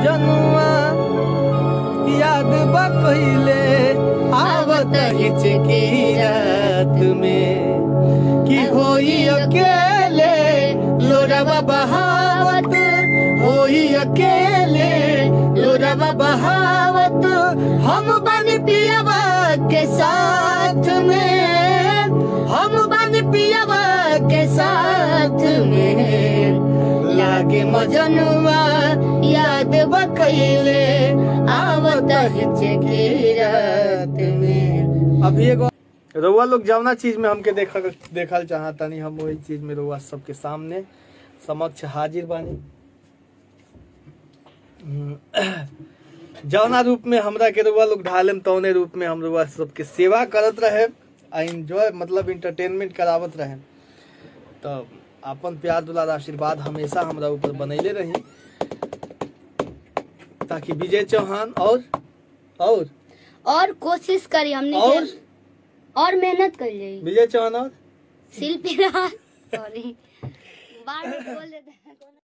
मजनुआ याद बा कहिले आवत हिचकी रात में कि होई अकेले लोरवा बहावत होई अकेले लोरवा बहावत हम बन पियवा के साथ में हम बन पियवा के साथ में लागे मजनुआ याद बकैले आवत हिचकी रात में अभी एगो रउआ लोग जवना चीज में हमके देखा देखल चाहतानी हम वही चीज में रउआ सबके सामने समक्ष हाजिर बानी हम्म, जवना रूप में हमरा के रउआ लोग ढालेम तौने रूप में हम रउआ सबके सेवा करत रहे आ इंजॉय मतलब इंटरटेनमेंट करावत रहे तो अपन प्यार दुलार आशीर्वाद हमेशा हमरा ऊपर बनैले रही ताकि विजय चौहान और और और कोशिश करी हमने और के और मेहनत कर जाई विजय चौहान और शिल्पी सॉरी बार बार बोल देते हैं